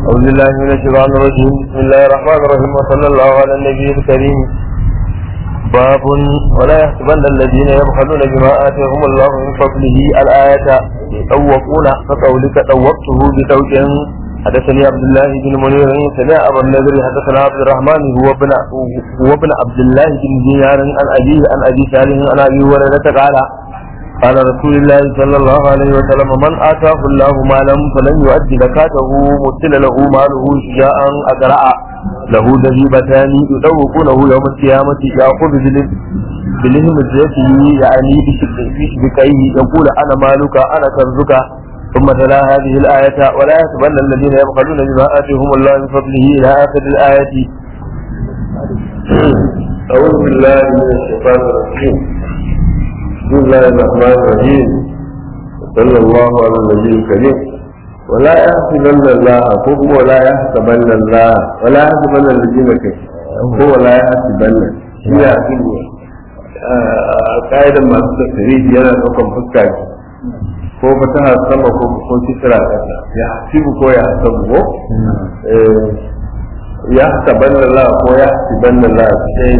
أعوذ بالله من الشيطان الرجيم بسم الله الرحمن الرحيم وصلى الله على النبي الكريم باب ولا يحسبن الذين يبخلون بما آتاهم الله من فضله الآية يطوقون كقولك طوقته بطوق حدثني عبد الله بن منير سمع أبا النذر حدثنا عبد الرحمن هو ابن هو ابن عبد الله بن دينار عن أبيه عن أبي سالم عن أبي هريرة قال قال رسول الله صلى الله عليه وسلم من آتاه الله مالا فلم يؤد زكاته مثل له ماله شجاعا أقرأ له ذبيبتان يدوقونه يوم القيامة يأخذ بلهم زيته يعني بشبكيه يقول أنا مالك أنا كنزك ثم تلا هذه الآية ولا يحسبن الذين يبخلون بما آتيهم الله من فضله إلى آخر الآية أعوذ بالله من الشيطان الرجيم بسم الله الرحمن الرحيم وصلى الله على النبي الكريم ولا يحسبن الله كفر ولا يحسبن الله ولا يحسبن الذين كفروا هو لا يحسبن هي يحسب قائدا ما تفسيري yana daukan fuska ko fataha sama ko ko kisra kasa ya hasibu ko ya hasabu ko ya hasaban Allah ko ya hasiban Allah sai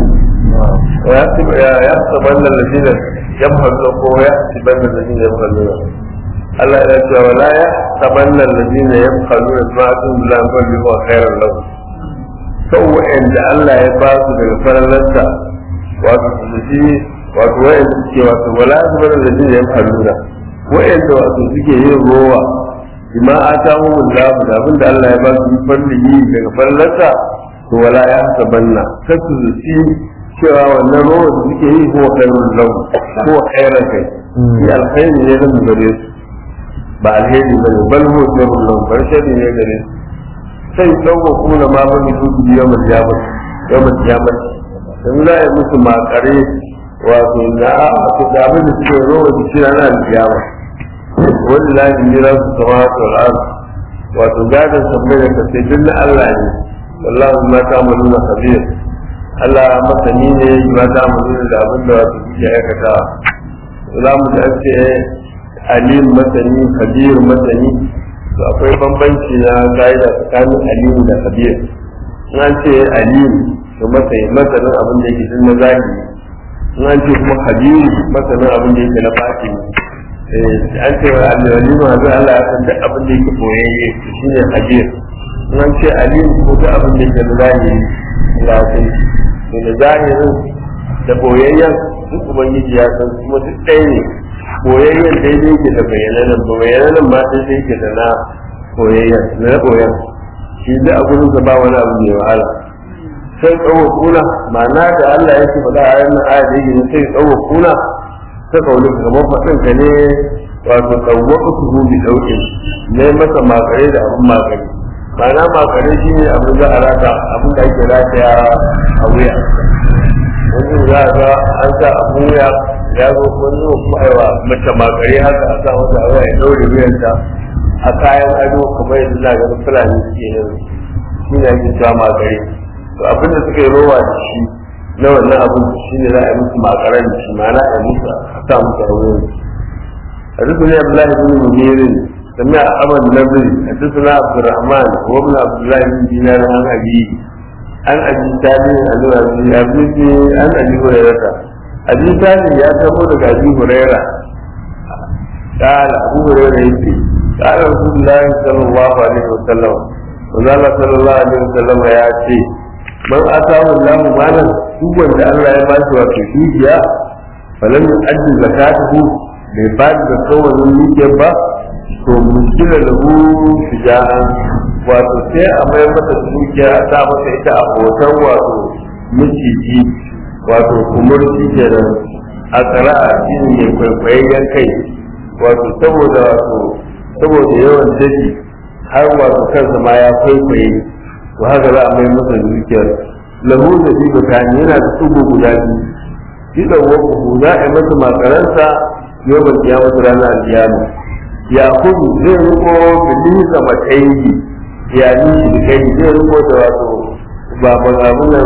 ya hasibu ya hasaban alladhina yamhalu ko ya hasiban alladhina yamhalu Allah ya ce wala ya hasaban alladhina yamhalu ma atun la kulli wa khairan lahum sau wa'anda Allah ya ba su daga farallarsa wato su ji wato wa'anda suke wato wala ya hasaban alladhina yamhalu wa'anda wato suke yin rowa bima atahu Allah da abin da Allah ya ba su farlihi daga farlarsa to wala ya hasabanna kasu zuci cewa wannan rowa da suke yi ko khairul lahu ko khairan kai shi alkhairi ne zan gare su ba alheri ba ne bal huwa khairul lahu bar shari ne gare su sai tsawo kuna ma ba ni su yawmal qiyamah yawmal qiyamah dan za a yi musu makare wato na da abin da suke rowa da shi ranar qiyamah wani lafi ne za su sama ta al'adu wato gadon sabbin da ka sai duk na Allah ne wallahu ma ta amalu na kabir Allah masani ne ma ta amalu da abin da wato kuke aikata za mu da ce alim masani kabir masani to akwai bambanci na gaida tsakanin alim da kabir in an ce alim to masani masanin abin da yake tun na zahiri in an ce kuma kabir masanin abin da yake na batini an ce wa alwali ma zai Allah ya san duk abin da yake boyayye shi ne hajir nan ce alim ko duk abin da yake da zahiri ya san to da zahirin da boyayyen duk ubangiji ya san kuma duk ɗaya ne boyayyen daidai yake da bayyananan ba bayyananan ma daidai yake da na boyayyen na boyan shi da a gurin ba wani abu mai wahala sai tsawo kuna ma'ana da Allah yake faɗa a yannan aya da yake sai tsawo kuna ta kauli kamar faɗin ka ne wato ɗauwa uku hudu ɗauke ne masa makare da abin makare ma'ana makare shi ne abin za a rata abin da ake rataya a wuya wani za a ga an sa abin wuya ya zo wani kuma aiwa mace makare haka a sa wata wuya ya ɗaure wuyanta a kayan ado kamar yadda za a ga fulani suke yin shi ne ake cewa makare to abin da suka yi rowa da shi na wannan abin shi ne za a yi musu makaran da shi ma'ana a yi musu a sa musu a wurin حدثني عبد الله بن منير سمع أحمد النبري حدثنا عبد الرحمن وابن عبد الله بن دينار عن أبي عن أبي سالم عن أبي أبي عن أبي هريرة أبي سالم يا تبو لك أبي هريرة قال أبو هريرة يقول قال رسول الله صلى الله عليه وسلم وقال صلى الله عليه وسلم يا شيخ man atahu Allahu malan duk wanda Allah ya bashi wato dukiya falam yu'addi zakatuhu bai ba da kawarin dukiyar ba to muskila lahu shija'an wato sai a mai masa dukiya a sa masa ita a hoton wato miciji wato kumurci kenan a tsara a cikin mai kwaikwayayyen kai wato saboda wato saboda yawan daji har wato kansa ma ya kwaikwaye to haka za a mai masa dukiyar lahu da bi bukani yana da tsubu guda biyu shi da wakuhu za a yi masa makaransa yau ba kiya masa ranar alkiyama ya kudu zai riko bilin da matsayi ya ni shi da kai zai riko da wato ba ba abunan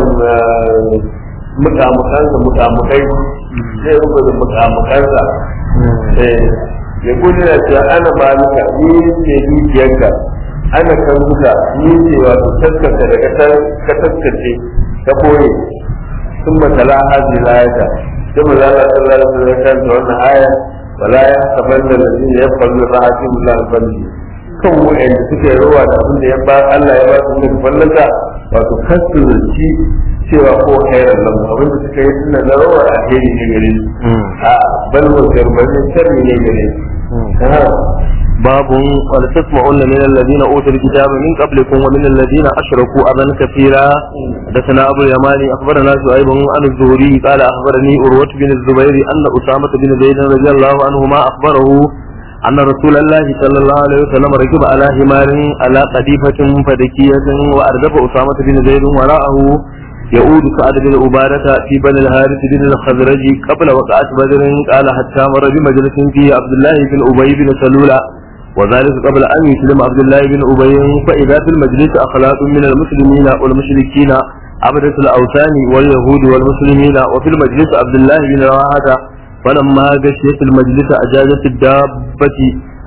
mukamukansa mukamukai zai riko da mukamukansa ya kudu da cewa ana ba ni ne dukiyarka ana kan duka ni ce wato taskata daga ta ka taskace ta koye sun matala hazi layata sai mu zala sallallahu alaihi wasallam kan wannan aya wala ya sabanna ladina yafallu ra'atin la falli kan wa'anda suke rawa da abin da ya ba Allah ya ba su ne fallaka wato kasu ci cewa ko khairan lam abin da suka yi suna na rawa a heri ne gare su a bal wa sharri sharri ne gare su باب ولتسمعن من الذين اوتوا الكتاب من قبلكم ومن الذين اشركوا اذى كثيرا حدثنا ابو اليماني اخبرنا شعيب عن الزهري قال اخبرني عروه بن الزبير ان اسامه بن زيد رضي الله عنهما اخبره ان رسول الله صلى الله عليه وسلم ركب على حمار على قديفه فدكيه واردف اسامه بن زيد وراءه يعود سعد بن عبادة في بني الحارث بن الخزرج قبل وقعة بدر قال حتى مر بمجلس فيه عبد الله بن أبي بن سلولة وذلك قبل أن يسلم عبد الله بن أبي فإذا في المجلس أخلاق من المسلمين والمشركين عبدة الأوثان واليهود والمسلمين وفي المجلس عبد الله بن رواحة فلما غشيت المجلس أجازت الدابة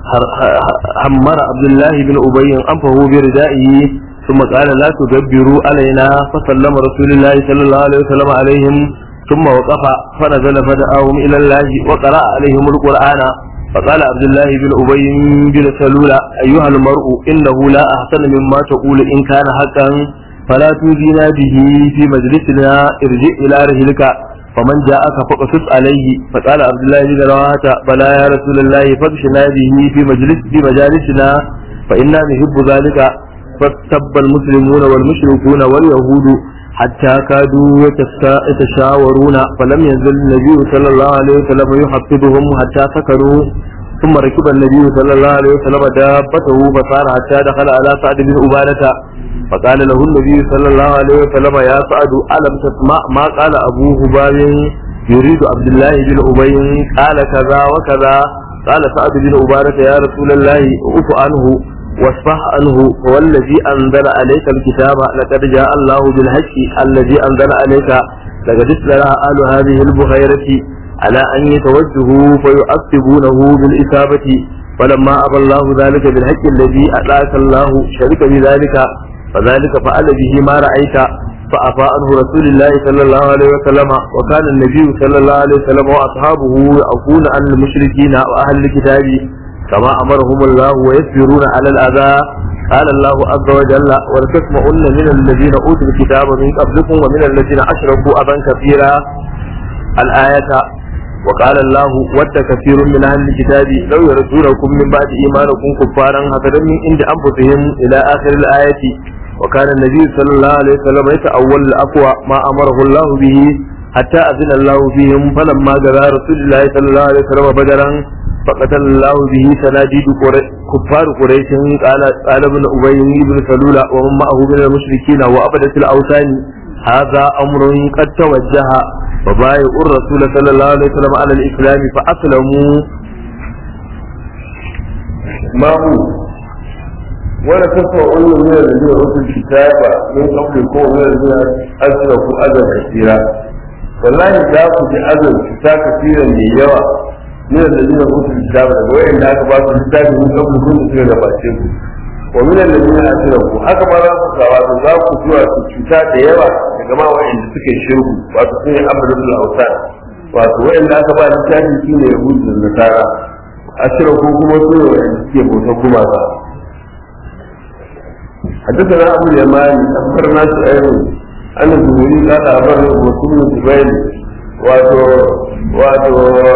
حمر عبد الله بن أبي أنفه بردائه ثم قال لا تدبروا علينا فسلم رسول الله صلى الله عليه وسلم عليهم ثم وقف فنزل فدعاهم إلى الله وقرأ عليهم القرآن فقال عبد الله بن أبي بن سلول أيها المرء إنه لا أحسن مما تقول إن كان حقا فلا توزينا به في مجلسنا ارجع إلى رحلك فمن جاءك فقصص عليه فقال عبد الله بن رواحة بلى يا رسول الله فاغشنا به في مجلس في مجالسنا فإنا نحب ذلك فاستب المسلمون والمشركون واليهود حتى كادوا يتشاورون فلم ينزل النبي صلى الله عليه وسلم يحفظهم حتى سكنوا ثم ركب النبي صلى الله عليه وسلم دابته فصار حتى دخل على سعد بن عبادة فقال له النبي صلى الله عليه وسلم يا سعد ألم تسمع ما قال أبو هباب يريد عبد الله بن أبي قال كذا وكذا قال سعد بن عبادة يا رسول الله أف عنه واصفح عنه والذي أنزل عليك الكتاب لقد جاء الله بالحق الذي أنزل عليك لقد استلى آل هذه البخيرة على أن يتوجهوا فيعقبونه بالإصابة فلما أبى الله ذلك بالحق الذي أتاك الله شرك بذلك فذلك فعل به ما رأيت فأفى عنه رسول الله صلى الله عليه وسلم وكان النبي صلى الله عليه وسلم وأصحابه يعفون عن المشركين وأهل الكتاب كما أمرهم الله ويصبرون على الأذى قال الله عز وجل ولتسمعن من الذين أوتوا الكتاب من قبلكم ومن الذين أشركوا أبا كثيرا الآية وقال الله ود كثير من أهل الكتاب لو يردونكم من بعد إيمانكم كفارا حسدا من عند أنفسهم إلى آخر الآية وكان النبي صلى الله عليه وسلم يتأول الأقوى ما أمره الله به حتى أذن الله فيهم فلما جرى رسول الله صلى الله عليه وسلم بدرا فقتل الله به سناديد كفار قريش قال قال ابن ابي بن سلول ومن معه من المشركين وابدة الاوثان هذا امر قد توجه فبايعوا الرسول صلى الله عليه وسلم على الاسلام فاسلموا ما هو ولا تسمعون من الذين اوتوا الكتاب من قبلكم ومن الذين اشركوا اذى كثيرا والله لا تجي اذى كثيرا ليوا من الذين اوتوا الكتاب وين لا تبعث الكتاب من قبل كل شيء gabace ku wa min alladhina ashraku haka ma za ku kawo da za ku zuwa su cuta da yawa daga ma wa'anda suke shirku wato sun yi abdul awsan wato wa'anda aka ba littafi su ne yahudu da nasara ashraku kuma su ne wa'anda suke bautar gumaka حدثنا ابو اليماني اخبرنا شعيب ان الزهري قال اخبرني رسول الزبير واتو واتو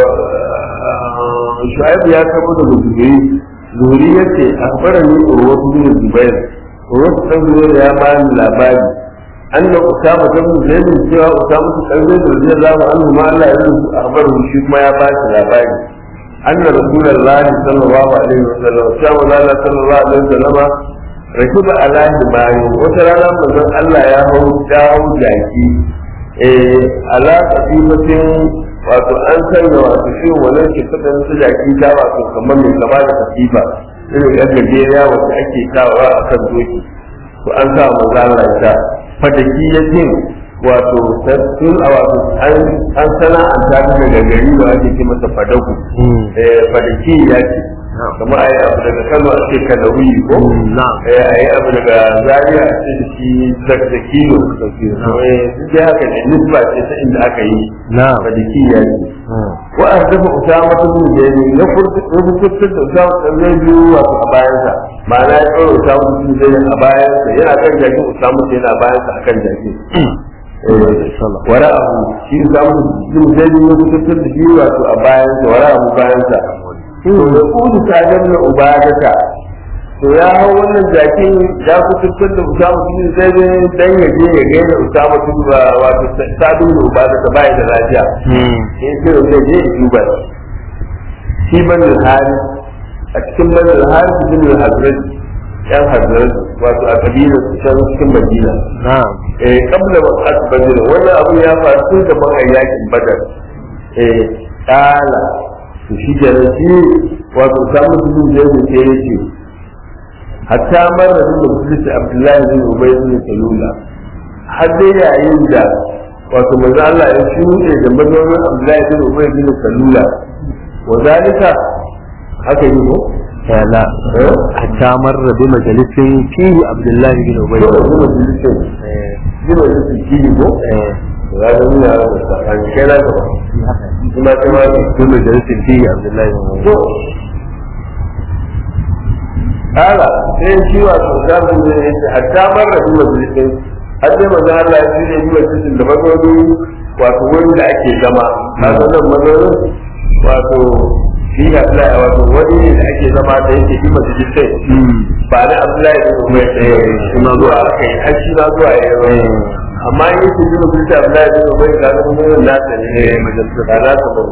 shu'aib ya kabo da zuhuri zuhuri yace akhbarani urwatu bin zubair urwatu bin zubair ya ba ni labari anna usama bin zaid cewa usama bin zaid radiyallahu anhu ma Allah ya rubu akhbaru shi kuma ya ba shi labari anna rasulullahi sallallahu alaihi wasallam cewa Allah sallallahu alaihi wasallam rakiba ala himari wata rana manzon Allah ya hau dawo jaki eh ala qadimatin wato an sanya wato shi wannan ke kadan su jaki ta wato kamar mai kama da katifa irin yan gajeriya wacce ake kawo a kan doki to an sa manzo Allah ta fadaki ya ce wato tun a wato an sana'anta ta daga gari da ake ce masa fadaku eh fadaki ya ce kamar a yi abu daga kano a ce kanawi ko na'am eh a yi abu daga zaria a ce da shi da kilo eh duk dai haka ne nisba ce ta inda aka yi na'am malikiya ce wa an dafa usama ta bin zaid ya furta da usama ta zai biyu wato a bayansa ma'ana ya tsoro usama ta bin zaid a bayansa yana kan jakin usama ta yana bayansa akan jakin wara abu shi usama ta bin zaid ya furta da shi wato a bayansa wara abu bayansa to ya kudu ta ganna ubadata to ya hau wannan jakin ya kusurtar da usama bin zaid dan ya je ya gaida usama bin wato sadu da ubadata bai da lafiya in sai zai je ya duba shi ban hali a cikin ban hali su bin hazrat yan hazrat wato a kabilar su can cikin madina na'am eh kabla wa asbadin wannan abu ya faru tun da ban yakin badar eh kala to shi da shi wato samu bin da yake yake hatta mara da musulunci abdullahi bin ubay bin salula har dai yayin da wato manzo Allah ya shuɗe da mazaunin Abdullahi bin Ubay bin Salula wa zalika haka yi ko لا حتى مر بمجلس فيه عبد الله بن ابي to da kuma bilisin jima da su ki ko ya ga ni ya ga kan kai na ga kuma kai ma بمجلس فيه عبد الله بن ابي to ala sai shi wato zamu ne yace hatta marra bi majalisin har dai manzo Allah ya shirye bi majalisin da mazauni wato wurin da ake zama kaga nan mazaunin wato shi Abdullahi wato wani ne da ake zama da yake bi majalisin ba da Abdullahi bin Umar ɗaya shi ma zuwa aka yi har shi ma zuwa ya yi amma in yake bi majalisin Abdullahi bin Umar ka ga mun nasa ne majalisin ba nasa ba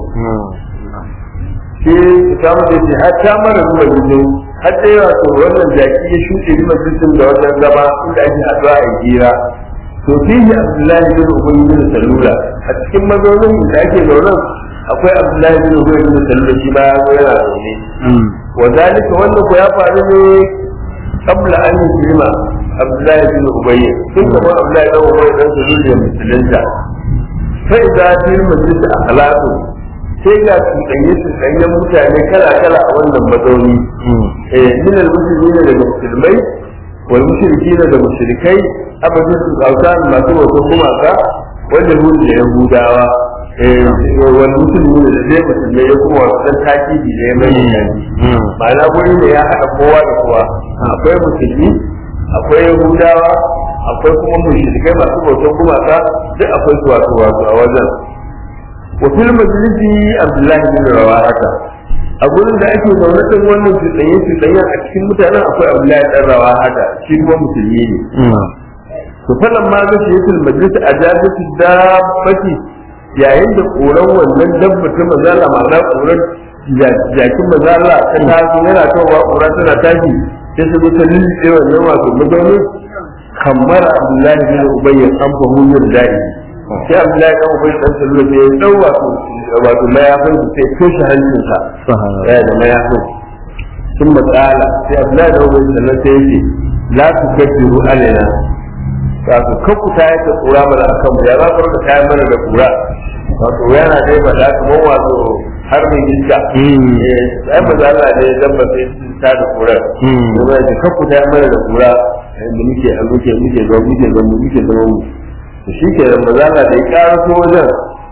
shi samu da ce har ta mara zuwa gidan har da yawa to wannan jaki ya shuɗe bi majalisin da wajen zama inda ake haɗuwa a gira to fihi Abdullahi bin Ubay bin Salula a cikin mazaunin da ake zaunan akwai Abdullahi bin Ubay bin Salula shi ma ya zo yana zaune wa zalika wannan ko ya faru ne qabla an yuslima Abdullahi bin Ubay tun kamar Abdullahi bin Ubay dan Salula ya musulunta sai za ta yi majalisa akhlaqu sai ga cuɗanye cuɗanyen mutane kala kala a wannan mazauni eh min al-muslimin daga musulmai wal mushrikina da mushrikai abin su kauta masu wato gumaka wanda hu da yahudawa eh wal muslimin da zai musulmai ya kuma wasu dan takidi da ya mai ma'ana guri ne ya haɗa kowa da kowa akwai musulmi akwai yahudawa akwai kuma mushrikai masu bautan gumaka duk akwai su wato wato a wajen wa fil majlisi abdullahi bin rawahata a gurin da ake zaune din wannan cuɗanye cuɗanyen a cikin mutanen akwai abdullahi dan rawahata shi kuma musulmi ne to falan ma ga shi yatul majlis ajabatu dabbati yayin da koran wannan dabba ta mazala ma'ana koran jakin mazala ta taso yana kawowa kora tana tashi sai su ta lulluɓe wannan wato mazaunin kamar abdullahi bin ubayy an fahimu da'i sai abdullahi dan ubayy dan sallu sai ya dau wato wato mayafin su sai toshe hancinsa ya da mayafin sun matsala sai abdullahi dan ubayy sannan sai yake la tukaddiru alaina wato kakku ta yi ta tsura mana a kanmu ya za ku rika kayan mana da kura wato yana dai ba da kamar wato har mai iska sai ba za Allah ne dan ba sai su ta da kura ko ba da kakku ta yi mana da kura da muke a muke muke zo muke zo muke zo mu to shi ke da maza Allah da ya ƙara so wajen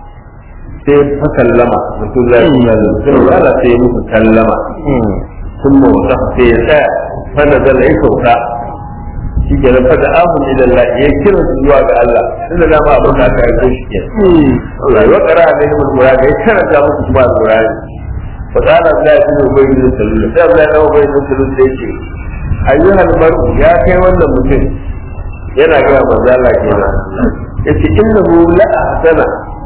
sai fa kallama mutum zai yi sai Allah sai ya musu kallama sun mawata sai ya tsaya fa da zalla ya sauka shi ke nan fada ahun ila Allah ya kira su zuwa ga Allah tunda da ma abin da aka yi shi ke Allah ya kara da yin mura ga ya karanta musu kuma alqur'ani fa kana Allah ya yi ubai da sallallahu sai Allah ya ubai da sallallahu sai ce ayyuhal mar'u ya kai wannan mutum yana ga manzo Allah kenan yace innahu la ahsana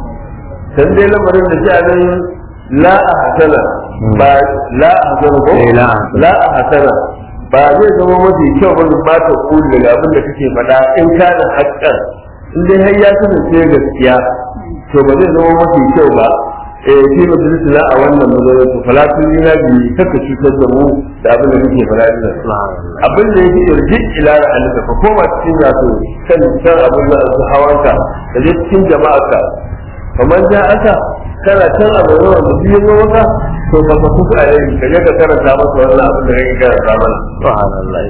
dan dai lamarin da shi nan la ahsana ba la ahsana ko la ahsana ba zai zama mafi kyau ba ba ta kuli daga abin da kake faɗa in ka da haƙƙan in dai har ya kasance gaskiya to ba zai zama mafi kyau ba eh shi majalisa na a wannan mazalar to falatun yi na biyu kaka cutar da mu da abin da kake faɗa ina abin da yake yarji ila da alika ka koma cikin wato kan kan abin da su hawanka da zai cikin jama'arka kamar ja aka kana can a zaune wanda biyu zo maka to ba ka kuka a yau ka je ka karanta masa wannan abin da kake karanta mana subhanallah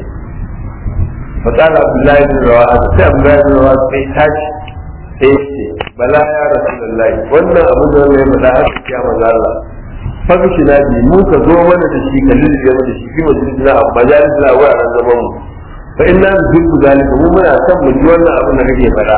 فقال عبد الله بن رواحه sai عبد الله بن رواحه sai tashi sai ce bala ya rasulullahi wannan abu da ya faɗa haka ya manzo Allah fakishi na bi mu ka zo mana da shi ka lulluɓe mana da shi fi majalisina a majalisina a wuraren zaman mu fa inna nuhibbu zalika mu muna son mu ji wannan abin da kake faɗa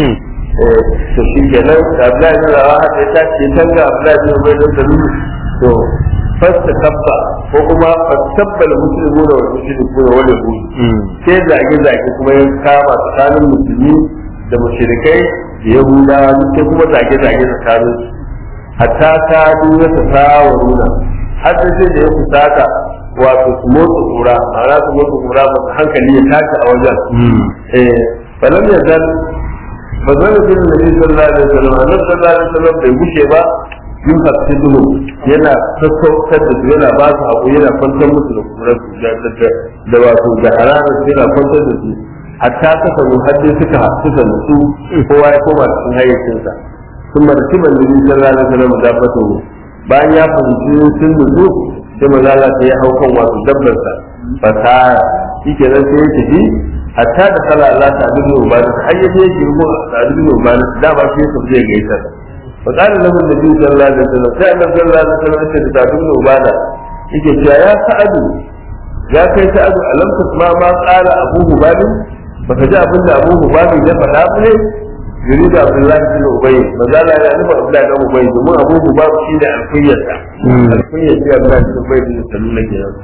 eh to shi kenan da Abdullahi bin Rawaha ya tashi ya tanga Abdullahi bin Ubay bin Salul to fasta kabba ko kuma fastabbal muslimuna wal mushrikuna wal yahud sai zage zage kuma ya kama tsakanin musulmi da mushrikai da yahudawa duk sai kuma zage zage tsakanin su hatta ta duniya ta tawaruna har sai sai da ya kusata wato su motsa kura ma'ana su motsa kura masu hankali ya tashi a wajen eh falam ya zan ba zan da nabi sallallahu alaihi wasallam annabi sallallahu alaihi wasallam bai gushe ba yin hasidu yana sassautar da su yana ba su haƙo yana kwantar musu da kurar su da wato da hararar su yana kwantar da su hatta ta sanu har dai suka suka nutsu kowa ya koma cikin hayyacinsa sun marci ban nabi sallallahu alaihi wasallam da fato bayan ya fahimci sun nutsu sai maza Allah sai ya hau kan wato dabbarsa fasara shi kenan sai ya tafi hatta da kala Allah ta abin da ubani har ya je girmo ta abin da ubani da ba shi ya zai gaisar فقال له النبي صلى الله عليه وسلم كان صلى الله عليه وسلم yake da tabin ubada yake cewa ya sa'adu ya kai sa'adu alam tasma ma qala abu hubab baka ji abin da abu hubab ya faɗa ba ne yuri da abdullahi bin ubay mazala ya nufa abdullahi bin ubay domin abu hubab shi ne alkuyyarsa alkuyyar shi abdullahi bin ubay bin sallallahu alaihi wasallam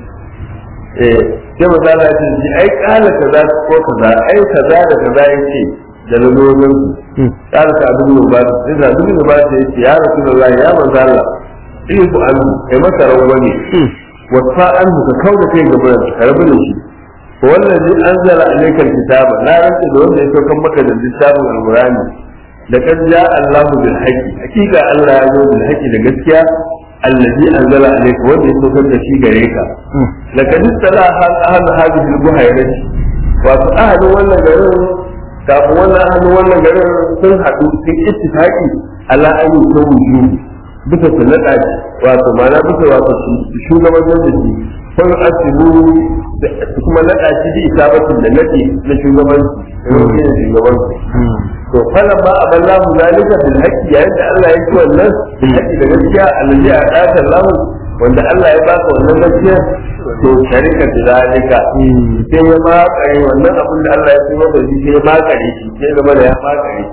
eh sai mazala ya ce ai kala kaza ko kaza ai kaza da kaza yake da lalolin ya rasa abin da ba da sai da abin da ba da yake ya rasu da Allah ya manzo Allah in ku an kai masa rawani wata an ka kauda kai ga bayan ka rabu da shi ko wallazi anzala alaykal kitaba na rantsa da wanda ya saukar maka da littafin alqur'ani da kan ja Allahu bil haqi hakika Allah ya zo bil haqi da gaskiya allazi anzala alayka wanda ya saukar da shi gare ka laqad istala ahad hadhihi al-buhayrati wato ahadin wannan garin kafin wannan hannu wannan garin sun haɗu sun ittifaqi ala an yi ta wuju bisa su naɗa wato ma'ana bisa wato shugabancin da shi kun asibu su kuma naɗa shi bi isabatin da naɗe na shugabanci da shugabanci to falan ba a ban lahu zalika bil haqqi yayin da Allah ya ci wannan bil haqqi da gaskiya allazi a ɗakan lahu wanda Allah ya baka wannan gaskiya to sharika da zalika sai ya makare wannan abin da Allah ya tsoro da shi sai ya makare shi sai zama da ya makare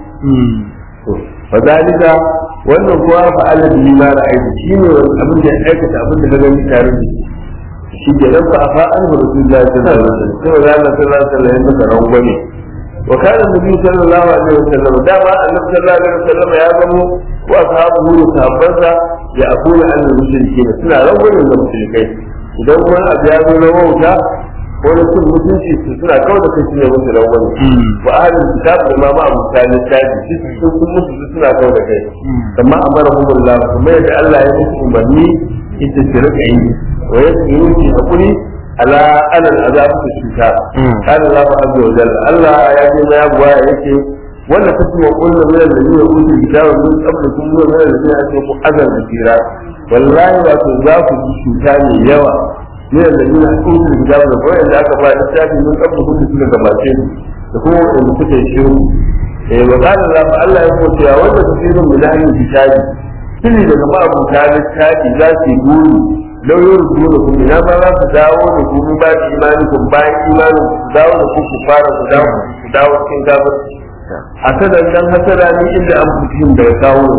to fa zalika wannan kuwa fa Allah bi ma ra'ayi shine abin da ya aikata abin da ka gani tare da shi shi ke nan fa afa an rasulullahi sallallahu alaihi wasallam sai Allah sallallahu alaihi wasallam ya maka rangwame wa kana nabi sallallahu alaihi wasallam dama annabi sallallahu alaihi wasallam ya zamo wa ashabu da sahabbansa ya akuna an mushrikin suna rangwame da mushrikai idan wani abu ya zo na wauta ko na cin mutunci su suna kawai da kai ne musu da wani wa ahlul kitab da ma abu talib tabi su sun musu su suna kawai da kai amma amara humullah kuma yadda Allah ya musu umarni ita ce rika yi wa yasbiru fi hakuri ala alal azab su shuka kana Allah azza wa jalla Allah ya ji ya buwa yake wanda ta kuma kullu min alladhina utul kitaba min qablikum wa min alladhina ashraku azab kathira wallahi wato za ku ji cuta mai yawa ne da nuna usul hijab da kawai da aka ba littafi mun kabba kuka suka gabace da kuma wanda kuka yi shiru eh wa qala Allah Allah ya ce ya wanda tafsirin min ahli kitabi kini daga ma abu ta littafi za su yi guri lauyoyin dole kuma ina ma za su dawo da ku ba da imani ku bayan imani ku dawo da ku ku fara ku dawo ku dawo cikin kafirci hasadan dan hasada ni inda an fitin daga kawo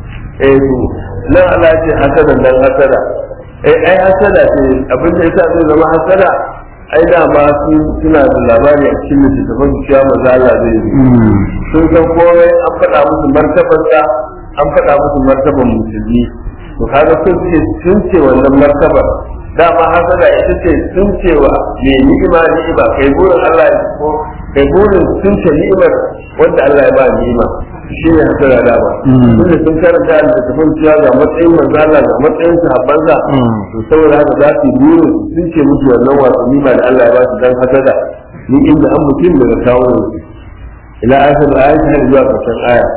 eh to nan Allah ce hasadan dan hasada eh ai hasada ce abin da yasa zai zama hasada ai da ma su suna da labari a cikin littattafan cewa maza Allah zai yi sun san komai an faɗa musu martabarsa an faɗa musu martaban musulmi to kaga sun ce sun ce wannan martabar dama hasada ita ce sun ce wa me ni'ima ni'ima kai burin Allah ya ko kai burin sun ce ni'imar wanda Allah ya ba ni'ima shi ne hasara dama tunda sun karanta da tafin cewa ga matsayin manzala ga matsayin sahabbansa to saboda haka za su biyu sun ce musu wannan wasu nima da Allah ya ba su dan hasada ni inda an mutum daga kawo ila akhir ayat har zuwa karshen aya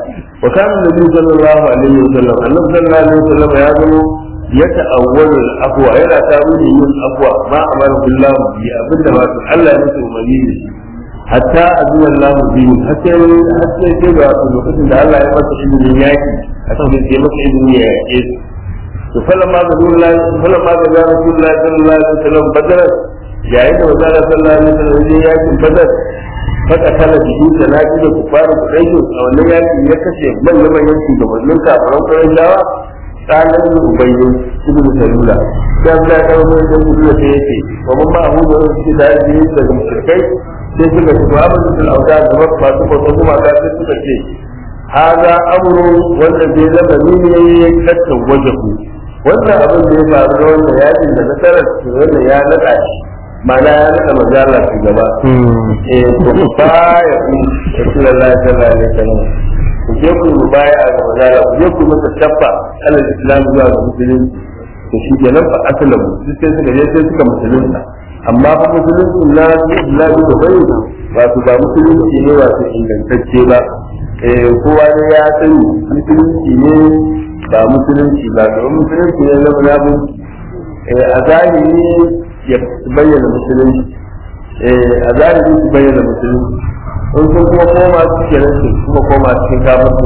wa kana nabi sallallahu alaihi wasallam annabi sallallahu alaihi wasallam ya zama ya ta'awwalu al-afwa yana tawili yin afwa ma amara billahu bi abinda ma Allah ya musu umarni da shi hatta azina Allah bi hatta hatta sai ga lokacin da Allah ya masa izinin yaki a cikin sai masa izini ya yake to falamma ga Allah falamma ga Rasulullahi sallallahu alaihi wasallam badar yayin da wazara sallallahu alaihi wasallam ya yakin badar faka kala biyu da lafi da kufaru kudaiyo a wannan yaki ya kashe manyan manyan shugabannin kafiran Qurayshawa tsanan ubayyin ibn salula sai Allah ya kawo mai da gudu da yake wa mun ba hu da su da yi daga mushrikai sai suka ce ba mun da auda da ba ba su ko kuma ga sai suka ce hada amru wanda bai labari ne ya kattan wajahu wannan abin da ya faru da wannan yakin da nasarar wannan ya nada shi mana ya nada mazala su gaba eh to ba ya ku rasulullahi sallallahu alaihi wasallam ku je ku mu baya a gaba da ku je ku masa tabba alal islam zuwa ga musulunci to shi ke nan fa aslamu duk sai suka je sai suka musulunta amma fa musulunci na islamu da bai wato ba musulunci ne wato ingantacce ba eh kowa ne ya sani musulunci ne ba musulunci ba ga musulunci ne zama ya mun a zahiri ya bayyana musulunci a zahiri su bayyana musulunci in sun kuma koma cikin rashin kuma koma cikin kafin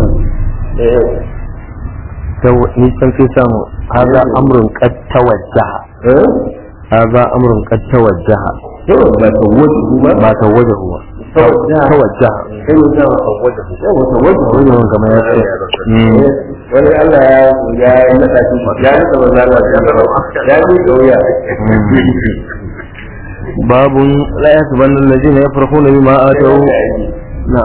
ni san fi samu haza amrun qad tawajjaha haza amrun qad tawajjaha ba ta wuce ba ba tawajjahu ba tawajjaha kai wuce ba ta wuce yawa ta wuce wannan kamar ya ce wani Allah ya ya nada shi ya nada manzo Allah ya ya yi kauya babun la yasbanna alladhina yafrahuna bima ataw na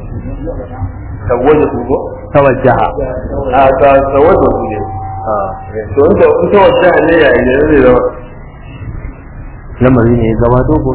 ta wuce ko tawajjaha a ta ta wuce ne to in ta in ta wuce ne ya yi ne zai zama lamari ne gaba dogo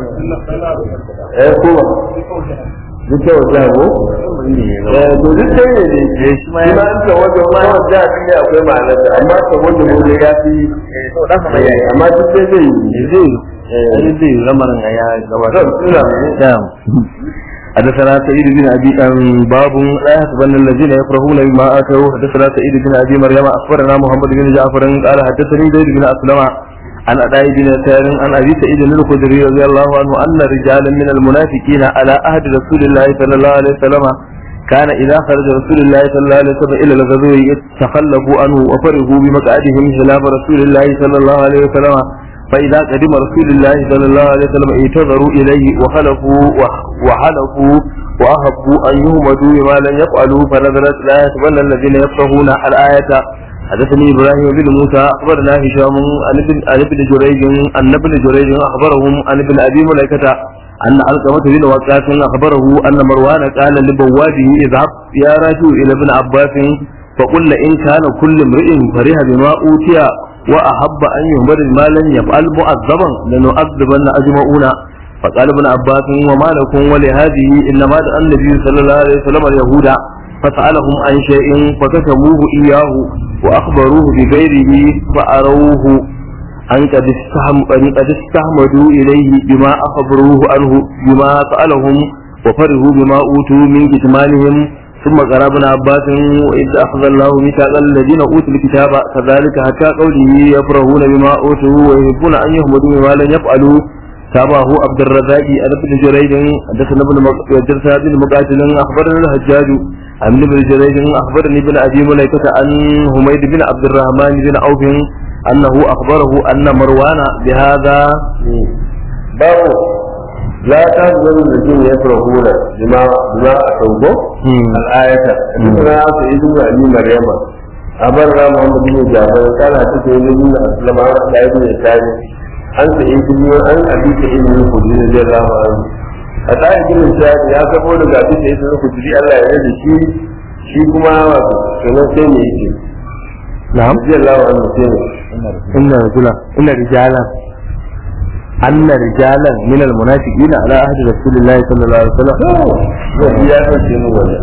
eh ko ba duk ta wuce ko eh to duk sai ne ne shi ma an ta wuce ma wuce a cikin akwai ma'anar da amma ta wuce ne ya fi amma duk sai zai yi zai eh zai lamarin ya gaba zan حدثنا سعيد بن ابي باب لا يحسبن الذين يفرحون بما اتوا حدثنا سعيد بن ابي مريم اخبرنا محمد بن جعفر قال حدثني زيد بن اسلم عن اداء بن يسار عن ابي سعيد الخدري رضي الله عنه ان رجالا من المنافقين على عهد رسول الله صلى الله عليه وسلم كان اذا خرج رسول الله صلى الله عليه وسلم الى الغزو تخلفوا عنه وفرحوا بمقعدهم خلاف رسول الله صلى الله عليه وسلم فإذا قدم رسول الله صلى الله عليه وسلم اعتذروا إليه وخلفوا وحلفوا وأحبوا أن يهمدوا بما لم يفعلوا فنزلت لا يحسبن الذين يفقهون الآية حدثني إبراهيم بن موسى أخبرنا هشام عن ابن عن ابن جريج أن ابن جريج أخبرهم عن ابن أبي ملائكة أن علقمة بن وقاص أخبره أن مروان قال لبواده اذهب يا رجل إلى ابن عباس فقل إن كان كل امرئ فرح بما أوتي وأحب أن يهمل ما لم يفعل مؤذبا لنؤذبن أجمعون فقال ابن عباس وما لكم ولهذه إنما دعا النبي صلى الله عليه وسلم اليهود فسألهم عن شيء فكتموه إياه وأخبروه بغيره فأروه أن قد قد استحمدوا إليه بما أخبروه عنه بما سألهم وفرحوا بما أوتوا من كتمانهم ثم قرأ ابن عباس وإذ أخذ الله ميثاق الذين أوتوا الكتاب كذلك حتى قوله يفرحون بما أوتوا ويحبون أن يحمدوا بما لم يفعلوا تابعه عبد الرزاق عن ابن جريج حدثنا ابن حدثنا بن مقاتل أخبرنا الحجاج عن ابن جريج أخبرني ابن أبي مليكة عن حميد بن عبد الرحمن بن عوف أنه أخبره أن مروان بهذا باب لا تحزن الذين يفرحون بما بما أتوبوا الآية حدثنا سعيد بن أبي مريم أخبرنا محمد بن جعفر قال حدثني بن أسلم عن سعيد بن سعيد عن سعيد بن عن أبي سعيد بن الخدري رضي الله عنه سعيد بن سعيد يا كفو daga أبي سعيد بن الخدري Allah ya yarda shi shi kuma wato kenan sai ne yake نعم رضي الله عنه sai ne إن رجلا إن رجالا أن رجالا من المنافقين على عهد رسول الله صلى الله عليه وسلم zai ya ɗauke mu wani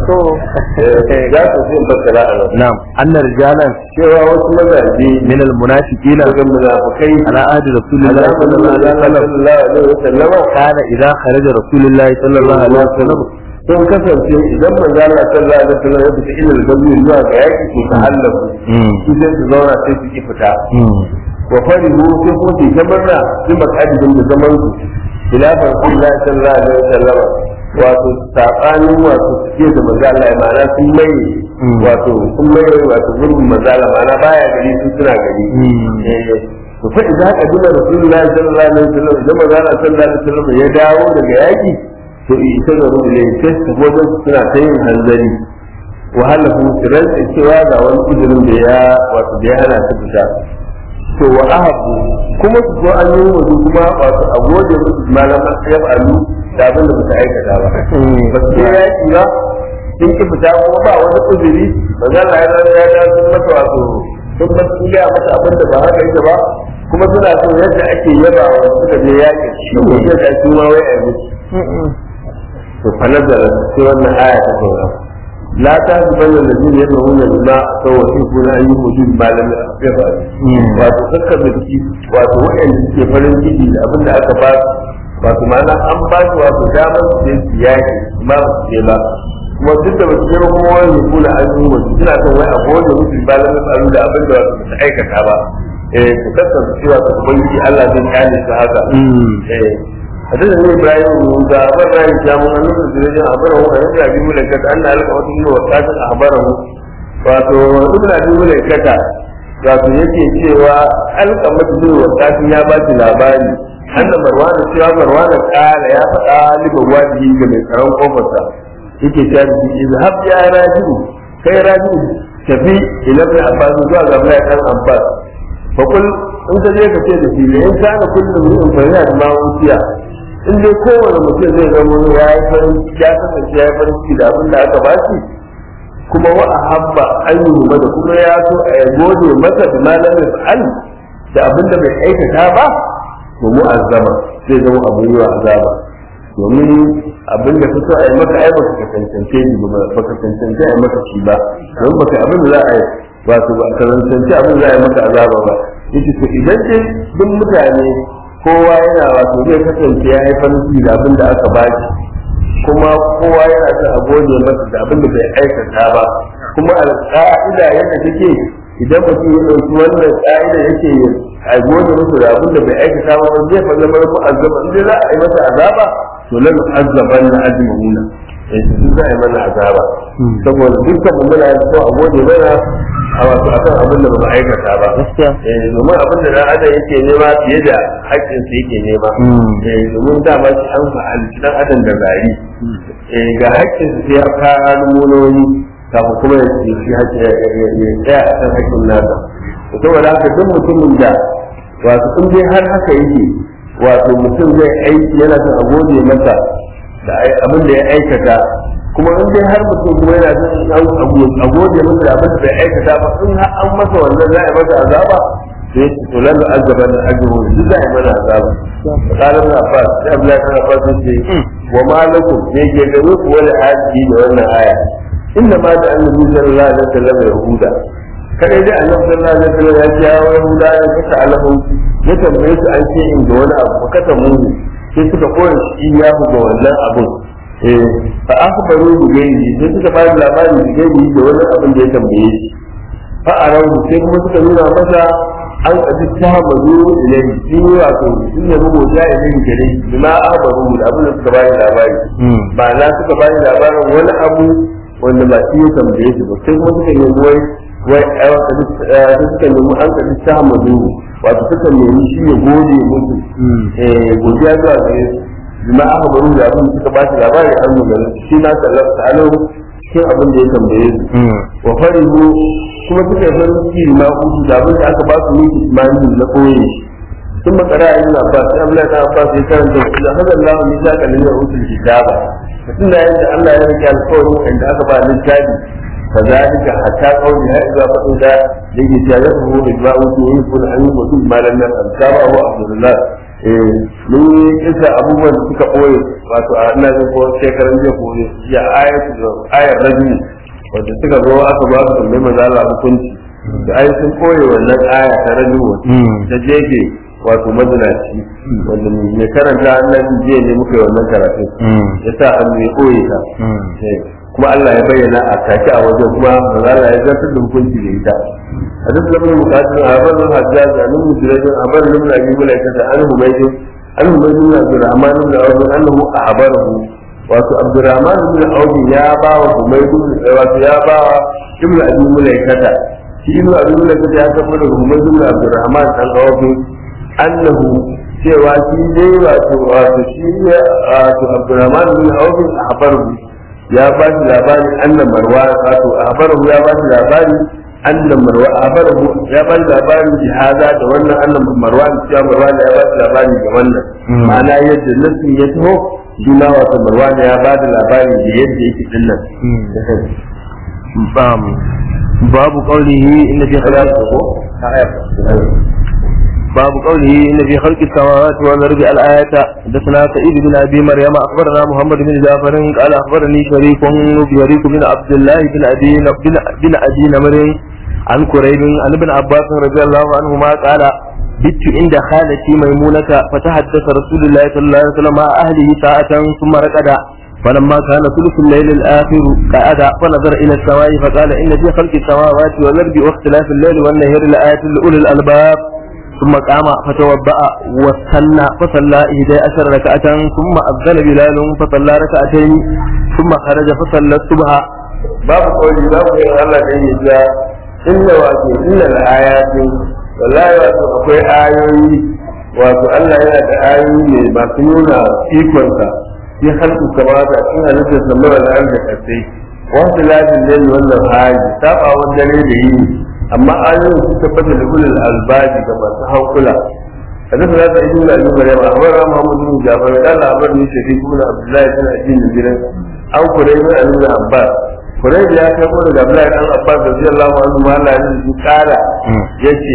za ka zai bakara a nan نعم أن رجالا cewa wasu mazaje من المنافقين daga munafukai على عهد رسول الله صلى الله عليه وسلم sallallahu alaihi wasallam كان إذا خرج رسول الله صلى الله عليه وسلم sun kasance idan manzo Allah sallallahu alaihi wasallam ya fita ilal gazi zuwa ga yaki to ta hallaku su sai su zauna sai su ki fita wa farihu sai ko su ta murna su makadin da zaman su khilafan Allah sallallahu alaihi wasallam wato sabanin wato suke da manzo Allah ma'ana sun mai wato sun mai wato gurbin manzo Allah ma'ana baya gari su suna gari to fa idan ka duba rasulullahi sallallahu alaihi wasallam idan manzo Allah sallallahu alaihi wasallam ya dawo daga yaki to ita da rubu ne sai su wajen suna ta yin hanzari wahala kuma su rantsa cewa ga wani uzurin da ya wato da ya hana su fita to wa ahabu kuma su zo an yi wasu kuma wato a gode musu malaman ya fa'alu da abin da suka aikata ba ba su ya yaki ba sun ki fita kuma ba wani uzuri ba za a yi ya ya sun mata wato sun ba sun gaya mata abin da ba haka yake ba kuma suna son yadda ake yaba wa suka je yakin shi ne yadda su ma wai a yi musu to fa nazara sai wannan aya ta sauka la ta zuban da zai yi da wannan bima to wasu kuna yi mutu malami a gaba wato kakka biki wato wa'anda suke farin ciki da abin da aka ba wato ma'ana an ba su wato damar su je su yaki ma ba su je ba kuma duk da basu je ba kuma wani kuna an yi wasu suna son wai a gode musu malami a da abin da wato ba su aikata ba eh ku kasance cewa ta ubangiji Allah zai kyale su haka eh حدثني ابراهيم بن موسى اخبرنا هشام عن ابن جريج اخبره عن ابن ابي مليكه ان القمه بن وقاص اخبره wato ibn abi mulaikata wato yake cewa alqamatu bin waqas ya ba shi labari anna marwana cewa marwana kala ya faɗa liban wajibi ga mai tsaron kofarsa yake cewa izhab ya rajiu kai rajiu tafi ila ibn abbas zuwa ga ibn dan abbas fa kul in ka je ka ce da shi in kana kullu mu'min fa yana da mawuciya in dai kowane mutum zai zama ya yi farin ya kasance ya yi farin ciki da abin da aka ba shi kuma wa ahabba an yi da kuma ya so a yi gode masa da malam fa'al da abin da bai aikata ba to mu azaba zai zama abin yi wa azaba domin abin da ka so a yi maka ai baka cancance shi ba baka cancance a yi maka shi ba don baka abin da za a yi wato ba ka cancance abin da za a yi maka azaba ba yace to idan dai duk mutane kowa yana wato zai kasance ya yi farin ciki da abin da aka ba shi kuma kowa yana son a gode masa da abin da bai aikata ba kuma alƙa'ida yadda take idan mutum ya ɗauki wannan ƙa'ida yake a gode masa da abin da bai aikata ba ba zai fara zama ko azaba in za a yi masa azaba to lan azaban na ajma'una eh su za a yi mana azaba saboda dukkan mu muna so a gode mana a wato akan abin da ba mu aikata ba eh domin abin da dan adam yake nema fiye da haƙƙin sa yake nema eh domin dama shi an fa'alci dan adam da gari eh ga haƙƙin sa ya fara almunoni kafin kuma ya ce shi haƙƙi ya tsaya a kan haƙƙin nasa saboda haka duk mutumin da wato in dai har haka yake wato mutum zai aiki yana son a gode masa da abin da ya aikata kuma in dai har mutum kuma yana son a gode masa da abin da bai aikata ba in har an masa wannan za a yi masa azaba sai ya ce to lalu azaba na ajiyar duk za a yi mana azaba kalan na fa sai abu ya kana fa sai ce wa malakum ne ke gare ku wani aji da wannan aya inda ma da annabi sallallahu alaihi wasallam yahuda kadai dai annabi sallallahu alaihi wasallam ya ce ya yahuda ya kasa alahu ya tambaye su an ce in da wani abu ka mu sai suka koya shi ya ga wannan abun fa akhbaru bi gairi sai suka ba labari bi gairi da wani abin da ya tambaye shi fa arahu sai kuma suka nuna masa an kaji ta mazu ilai shi wato sun ne bugu ja ilai gare bima akhbaru da abin da suka ba labari ba na suka ba labarin wani abu wanda ba shi ya tambaye shi ba sai kuma suka nemi wai wai ai suka nemi an kaji ta mazu wato suka nemi shi ya gode musu eh godiya zuwa gare su bima aka baro da abin da suka ba shi labari an nuna shi na sallallahu ta'ala cikin abin da ya tambaye su wa farihu kuma suka yi farin ciki ma uku da abin da aka ba su miki imani na koyi sun makara a yin abbas sai Allah ta abbas ya karanta su da hada Allah ni ta kalin da usul kitaba tun da yadda Allah ya rike alƙawarin inda aka ba littafi كذلك حتى قولها إذا فقد لكي تجاهده إجماع يكون أن يكون ما لم يفعل كما هو عبد الله mun yi kisa abubuwan da suka ɓoye wato a ina jin ko shekaran jiya ko ya ayar rajini wanda suka zo aka ba su tambayi maza Allah hukunci da ai sun ɓoye wannan aya ta rajini ta jefe wato mazinaci wanda mai karanta annabi jiya ne muka yi wannan karatu ya sa hannu ya koye ta kuma Allah ya bayyana a take a wajen kuma manzo Allah ya zartar da hukunci da ita hadis da mun mukaddin a bar nan hajjaj an mun jirajin a bar nan abi malaika ta an humaydi an humaydi na Abdurrahman ibn Auf annahu ahbarahu wato Abdurrahman ibn Auf ya ba wa humaydi wato ya ba wa ibn abi malaika ta shi ibn abi malaika ya kafa da humaydi ibn Abdurrahman dan Auf annahu cewa shi dai wato wato shi ne wato Abdurrahman ibn Auf ahbarahu ya ba shi labari annan marwa wato ahbarahu ya ba shi labari annan marwa ahbarahu ya ba shi labari bi hada da wannan annan marwa ya marwa ya ba shi labari ga wannan ma'ana yadda nasin ya taho juna wato marwa ya ba da labari da yadda yake dinnan bam babu qawlihi inna fi باب قوله إن في خلق السماوات والأرض الآية حدثنا سعيد بن أبي مريم أخبرنا محمد بن جعفر قال أخبرني شريك شريك بن عبد الله بن أبي بن, بن أبي نمر عن كريب عن ابن عباس رضي الله عنهما قال بت عند خالتي ميمونة فتحدث رسول الله صلى الله عليه وسلم مع أهله ساعة ثم ركض فلما كان ثلث الليل الآخر قعد فنظر إلى السماء فقال إن في خلق السماوات والأرض واختلاف الليل والنهار لآيات لأولي الألباب ثم قام فتوضأ واستنى فصلى إحدى عشر ركعة ثم أذن بلال فصلى ركعتين ثم خرج فصلى الصبح باب قولي باب قولي الله كي يجا إن واتو إن الآيات والله واتو أقوي آيوي واتو الله يأتي آيوي ما سنونا إيكوانسا في خلق السماوات أكين هلسة سمونا الأرض كتي wasu lafin lalle wannan hali saba wanda ne da yi amma ayoyin su tabbata da ulul albabi ga masu hankula hadith na da ibnu abi maryam akhbara muhammad bin jabir qala akhbarni shafiq ibn abdullah ibn abi nabirin an kurai bin ibn abbas kurai ya kai ko daga abdullah ibn abbas radiyallahu anhu ma Allah ya ji kara yace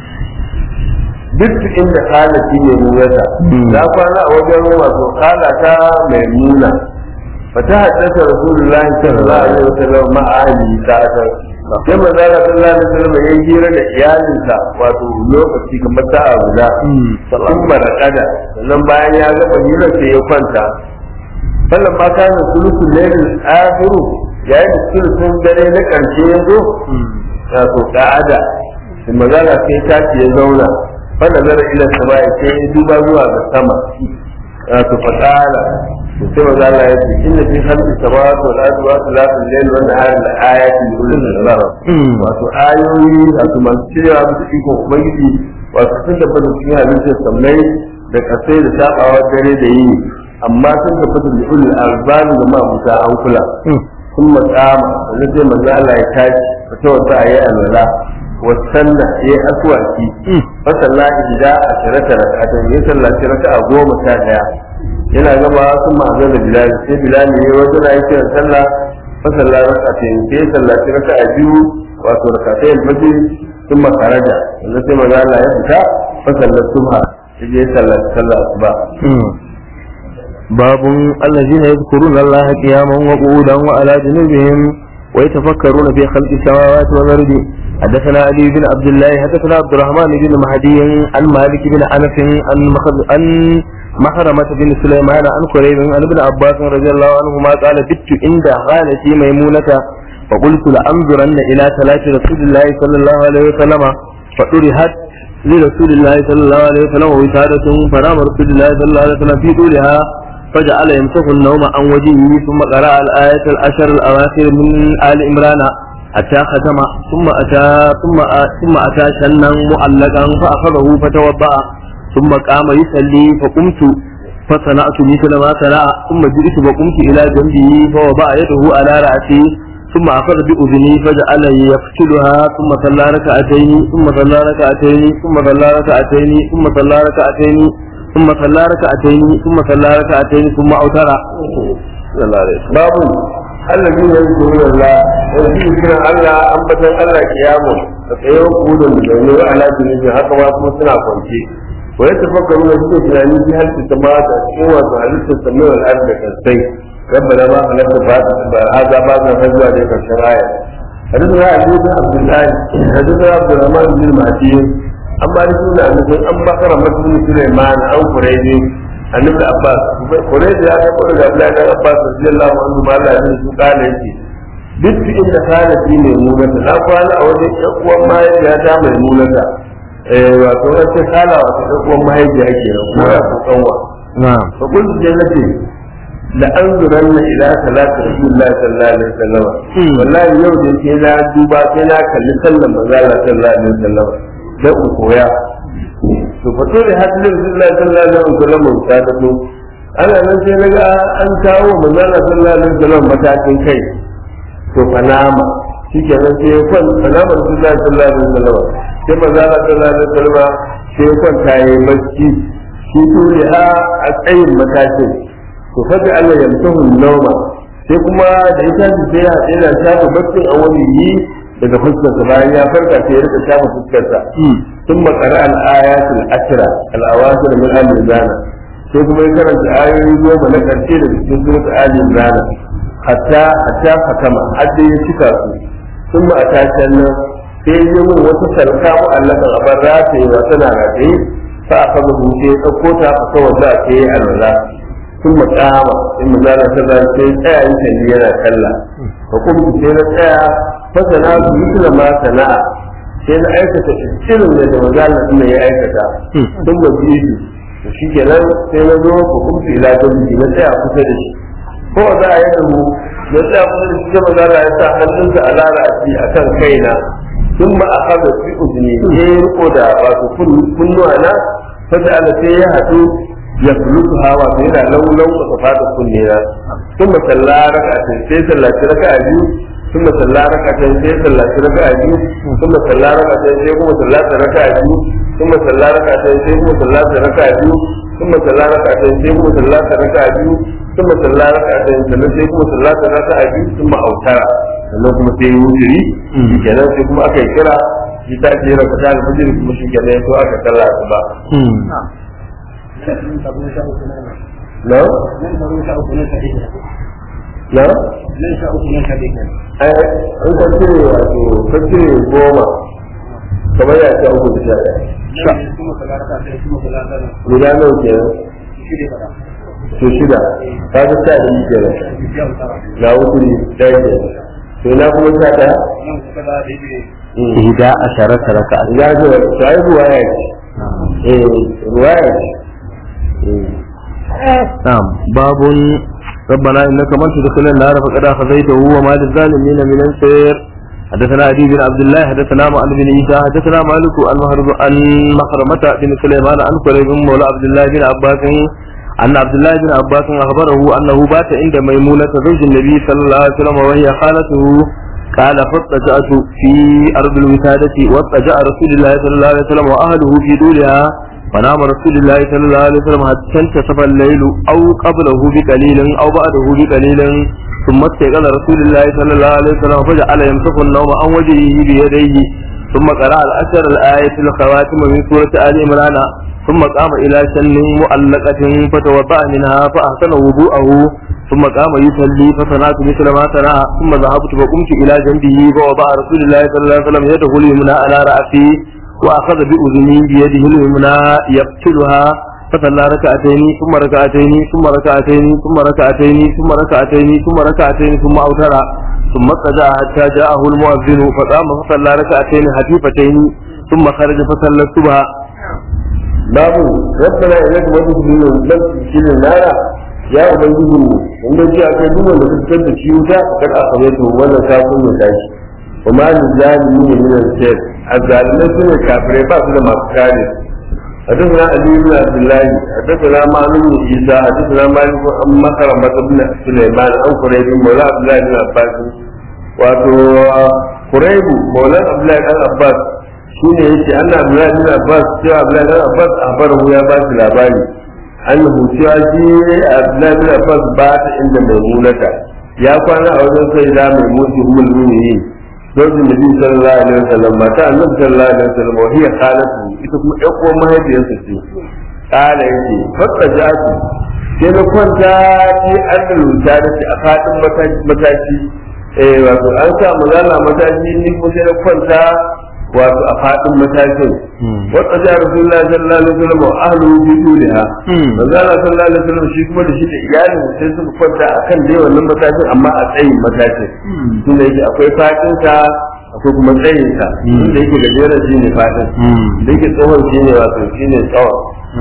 duk inda halati ne mu yasa na kwana a wajen wato halata mai muna فتحدث رسول الله صلى الله عليه وسلم مع أهله ساعة sai manzo Allah sallallahu alaihi wasallam ya hira da iyalinsa wato lokaci kamar sa'a guda sun barakada sannan bayan ya gama hira sai ya kwanta sannan ma kana sulusul lailil akhiru yayin da sulusun dare na karshe ya zo wato ka'ada sai manzo Allah sai ta ya zauna fa nazara ila samai sai ya duba zuwa ga sama wato fatala sai maza Allah ya ce inna fi khalqi samawati wal ardi wa ikhtilafil layli wan nahari la ayatin li ulil albab wato ayoyi wato masu cewa bisa iko ubangiji wato sun tabbata cikin halittar sammai da kasai da sabawa dare da yini amma sun tabbata li ulil albab da ma muta an kula sun makama wanda sai maza Allah ya tashi fata wata ayi alwala wasanna ya yi aswaki fasalla ida a shirata rakatan ya sallaci raka'a goma sha daya yana gaba sun ma'azar da bilal sai bilal ne wata na yi kiran sallah fa sallah rak'atayn sai sallaci raka'a biyu wato rak'atayn al-fajr sun makaraja wanda sai maza Allah ya fita fa sallar subha sai ya sallaci sallah asuba باب الذين يذكرون الله قياما وقعودا وعلى جنوبهم ويتفكرون في خلق السماوات والارض حدثنا علي بن عبد الله حدثنا عبد الرحمن بن مهدي عن مالك بن انس عن عن محرمة بن سليمان عن قريب عن ابن عباس رضي الله عنهما قال بت عند خالتي ميمونة فقلت لأنظرن إلى صلاة رسول الله صلى الله عليه وسلم فطرحت لرسول الله صلى الله عليه وسلم وسادة فنام رسول الله صلى الله عليه وسلم في طولها فجعل يمسح النوم عن وجهه ثم قرأ الآية العشر الأواخر من آل عمران حتى ختم ثم أتى ثم ثم أتى شنا معلقا فأخذه فتوضأ ثم قام يصلي فقمت فصنعت مثل ما صنع ثم جئت فقمت إلى جنبه فوضع يده على رأسي ثم أخذ بأذني فجعل يقتلها ثم صلى ركعتين ثم صلى ركعتين ثم صلى ركعتين ثم صلى ركعتين ثم صلى ركعتين ثم صلى ركعتين ثم أوتر صلى الله عليه وسلم باب الذين يذكرون الله ويذكرون الله أنبتا الله قياما فسيوم قولا بجنوب على جنوب haka ma kuma suna kwance wa ya tafakkaru da suke tunani fi halki samawata cikin wato halittar samai wal ardi kasai ربنا ما خلقت هذا بعد الرجوع ذيك الشرائع حدثنا علي بن عبد الله حدثنا عبد الرحمن بن المهدي an ba da suna nufin an bakara mutum Sulaiman an kureje annabi Abbas kureje ya ga kullu da Abdullahi dan Abbas radiyallahu anhu ma Allah ya su kala yake duk inda kana fi mai munata na kwana a wajen ƴan uwan mahaifiya ta mai munata eh wato wacce kala wato ƴan uwan mahaifiya kenan ko ya ko kanwa na'am fa kullu jannati la anzuranna ila salati rasulillahi sallallahu alaihi wasallam wallahi yau da ke na duba sai na kalli sallan manzo Allah sallallahu alaihi wasallam da in koya to fa dole hadin rasulillahi sallallahu alaihi wasallam ta tafi ana nan sai naga an kawo manzo Allah sallallahu alaihi wasallam matakin kai to fanama shike nan sai ya kwan fanama rasulillahi sallallahu alaihi wasallam sai manzo Allah sallallahu alaihi wasallam sai ya kwanta yayi bacci shi dole a tsayin matakin to fadi Allah ya mutu nauma sai kuma da ita ce sai ya yana shafa baccin a wani yi daga fuskarsa bayan ya farka sai ya rika shafa fuskarsa sun makara al-ayatul ashra al-awasir min al-zana sai kuma ya karanta ayoyi goma na karshe da cikin surat al-zana hatta hatta fakama hadda ya cika su sun ma a tashin nan sai ya mun wata sarka mu'allakan a bar rataye wa tana rataye fa aka rubuce ya ɗauko ta a kawai za a yi alwala sun makama in mu zana ta zan sai tsaya yin kalli yana kalla fa kuma sai na tsaya fasana su yi ma sana'a sai na aikata irin da da mazala ɗin ya aikata sun ba biyu to shi kenan sai na zo fa kuma ila dabbi na tsaya kusa da shi ko za a yi da mu na tsaya kusa da shi sai mazala ya sa hannunsa a lalaci a kan kaina sun ma a haɗa fi uzuni ya yi riko da wato kunnuwa na fata ala sai ya haɗu ya fulutu hawa sai yana laulau da fata kunne na sun ma salla raka a sai sallaci raka a biyu sun ma salla raka a sai sallaci raka a biyu sun ma salla raka a sai kuma sallaci raka a biyu sun ma salla raka a sai kuma sallaci raka a biyu sun ma salla raka a sai kuma sallaci raka a biyu sun ma salla raka a sai sannan sai kuma sallaci raka a biyu sun ma autara sannan kuma sai yi wujiri kenan sai kuma aka yi kira shi ta ce raka ta alfajiri kuma shi kenan ya so aka kalla su ba na? na? ai an ka cire wato ka cire goma kamar ya ce uku da sha ɗaya guda nawa kenan su shida ka ga sha ɗaya kenan na wuturi ɗaya kenan to na kuma sha ɗaya ihda asharata raka'a ya ce ta yi ruwaya ce eh ruwaya ce نعم باب ربنا انك من تدخل النار فقد اخذيته وما للظالمين من انصير حدثنا علي بن عبد الله حدثنا معن بن عيسى حدثنا مالك عن مهرب عن مخرمة بن سليمان عن قريب مولى عبد الله بن عباس أن عبد الله بن عباس أخبره أنه بات عند ميمونة زوج النبي صلى الله عليه وسلم وهي خالته قال فاضطجعت في أرض الوسادة واضطجع رسول الله صلى الله عليه وسلم وأهله في دولها فنام رسول الله صلى الله عليه وسلم حتى انتصف الليل أو قبله بقليل أو بعده بقليل ثم استيقظ رسول الله صلى الله عليه وسلم فجعل يمسك النوم عن وجهه بيديه ثم قرأ الأشر الآية الخواتم من سورة آل عمران ثم قام إلى شن مؤلقة فتوضأ منها فأحسن وضوءه ثم قام يصلي فصنعت مثل ما صنع ثم ذهبت فقمت إلى جنبه فوضع رسول الله صلى الله عليه وسلم يده اليمنى على رأسي وأخذ بأذني بيده اليمنى يقتلها فصلى ركعتين ثم ركعتين ثم ركعتين ثم ركعتين ثم ركعتين ثم ركعتين ثم أوتر ثم اضطجع حتى جاءه المؤذن فقام فصلى ركعتين خفيفتين ثم خرج فصلى الصبح babu rabbana ilaka madhulun lam tushil nara ya ubangiji mu wanda ji a kai duk wanda ka fitar da shi wuta kar a kame to wannan kafin ya tashi wa ma lil zalimin min al-shayt azzalimai sune kafirai ba su da masu kare حدثنا علي بن عبد الله حدثنا معلوم بن عيسى حدثنا مالك عن مكرمة بن سليمان عن قريب مولى عبد الله بن عباس wato قريب مولى عبد الله بن عباس shine yace anna Abdullahi bin Abbas cewa Abdullahi bin Abbas abaru ya ba shi labari annahu cewa shi Abdullahi bin Abbas ba ta inda mai mulaka ya kwana a wajen sai da mai mutu ummul mu'minin zojin nabi sallallahu alaihi wasallam mata annabi sallallahu alaihi wasallam wa hiya khalatu ita kuma ƴan uwan mahaifiyarsa ce kala yake fatta jatu sai na kwanta ci an da rubuta da shi a fadin mataki eh wato an sa magana mataki ni kuma sai na kwanta wato a faɗin matakin wata ja rasulullahi sallallahu alaihi wasallam wa ahlu bi duliha manzo Allah sallallahu alaihi wasallam shi kuma da shi da iyalin sai suka kwanta akan dai wannan matakin amma a tsayin matakin tunda yake akwai faɗin sa akwai kuma tsayin sa da yake gajeren shi ne faɗin da yake tsohon shi ne wato shi ne tsawon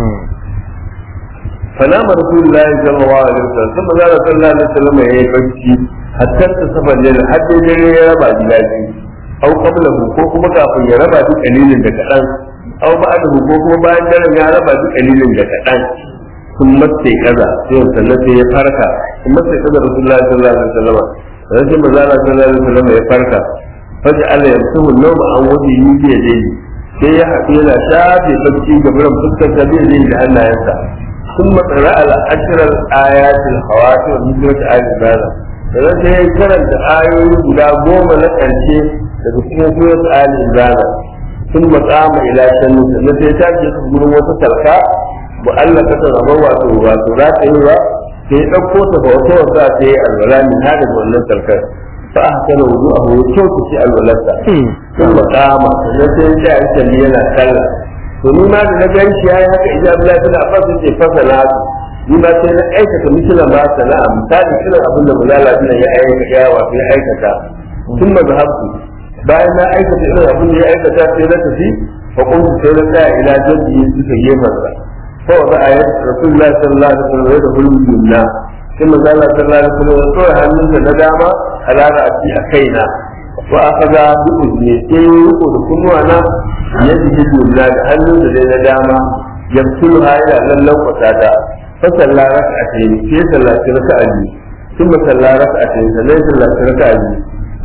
فنام رسول الله صلى الله عليه وسلم ثم قال صلى الله عليه وسلم يا بكي حتى انتصف الليل حتى يجري يا ربا جلاجي او قبله ko kuma kafin ya raba duk kalilin da kadan aw ba'dahu ko kuma bayan daren ya raba duk kalilin da kadan sun mace kaza sai sannan sai ya farka sun mace kaza rasulullahi sallallahu alaihi wasallam sai sai manzo Allah sallallahu alaihi wasallam ya farka faja Allah ya mutu nawma an wadi yi da dai sai ya haɗu yana shafe bacci gaban fuskar da bai da hannayensa ثم قرأ العشر الآيات الخواتم من سورة آل عمران sannan sai ya karanta ayoyi guda goma na ƙarshe daga cikin surat Ali Imran sun matsama ila shannu sannan sai ta ke su gurin wata sarka mu Allah ka ta zama wato wato za ta yi ba sai ya ɗauko ta ba wata wasa sai ya alwala min ha daga wannan sarkar fa a hasana wudu a huwa kyau ta ce alwalarsa sun matsama sannan sai ya ce a yi yana sallah to ni ma da na gan shi yayi haka idan Abdullahi bin Abbas yake fasala ni ma sai na aikata misala ma sana'a misali irin abin da mulala bin ya aikata ya wato ya aikata sun ma zahabtu bayan na aikata irin abin da ya aikata sai na tafi fa kuntu sai na tsaya ila jaddi su ta gefen sa fa wa za a yi Rasulullahi sallallahu alaihi wasallam ya da hulun yumna sai manzo Allah sallallahu alaihi wasallam ya tsora hannunsa na dama alara a ci a kaina wa aka ga duk ne sai riko da kunnuwa na yadda ya dula da hannun da na dama yamsulu ha yana lallan kwata ta fa salla raka'atayn sai sallaci raka'a biyu ثم صلى ركعتين sannan sallaci raka'a biyu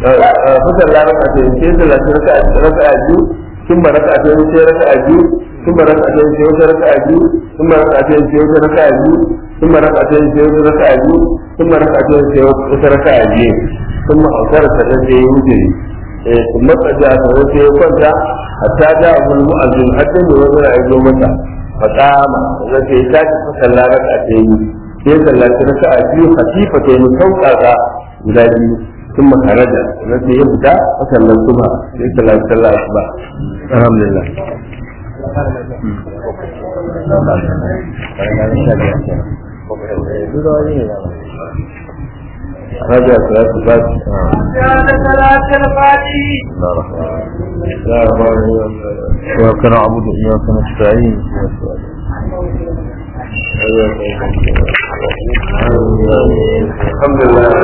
fa salla raka'atayn sai sallaci raka'a raka'a biyu ثم ركعتين sai raka'a biyu ثم ركعتين sai wata raka'a biyu ثم ركعتين sai wata raka'a biyu ثم ركعتين sai wata raka'a biyu ثم ركعتين sai wata raka'a biyu ثم أوتر sannan sai ya wuce ثم قد sannan sai ya kwanta hatta da abul mu'azzin hatta ne wani ya zo mata faqama sannan sai ya tashi fa sallah raka'atayn sai sallaci raka'a biyu khatifa ta yi sauƙaƙa guda biyu ثم خرج الذي يبدا فصلى الصبح في صلاه صلاه الصبح الحمد لله رجع صلاة الفجر كان صلاة الفاتح إياك نعبد وإياك نستعين الحمد لله